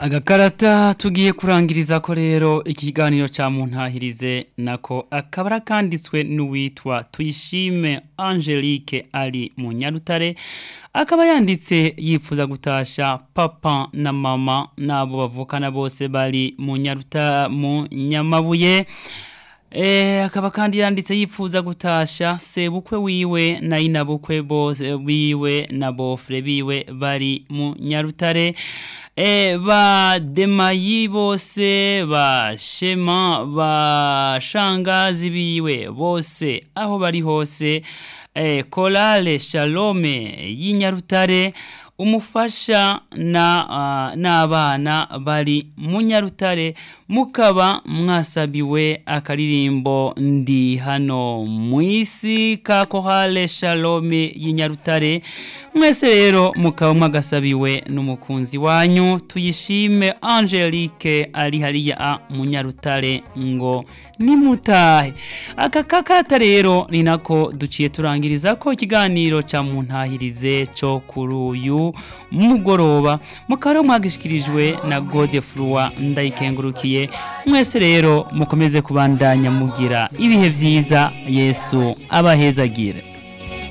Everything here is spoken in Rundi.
agakarata tugiye kurangiriza ko rero ikiganiro ca muntahirize nako akabara kanditswe n'uwitwa tuyishime Angelique ari mu Nyarutare akaba yanditse yifuza gutasha papa na mama nabo bavukana bose bari mu Nyaruta mu Nyamabuye Eh akaba kandi yanditse yifuza gutasha sebukwe wiwe na inabukwe bose biwe na bofre biwe bari mu Nyarutare eh ba demayi bose ba shema ba shangazi biwe bose aho bari hose eh kolale shalome y'inyarutare umufasha na uh, n'abana bari mu nyarutare mukaba mwasabiwe akaririmbo ndi hano mu isi ka kohale shalome y'inyarutare mwese rero mukaba mwagasabiwe n'umukunzi wanyu tuyishime Angelique ari hariya mu nyarutare ngo nimutahe aka kakata rero ni nako duciye turangiriza ko ikiganiro ca muntahirize cyo kuri uyu mugoroba mukaba mwagishikirijwe na Godefroi ndayikengurukiye mwese rero mukomeze kubandanya mugira ibihe vyiza Yesu abahezagire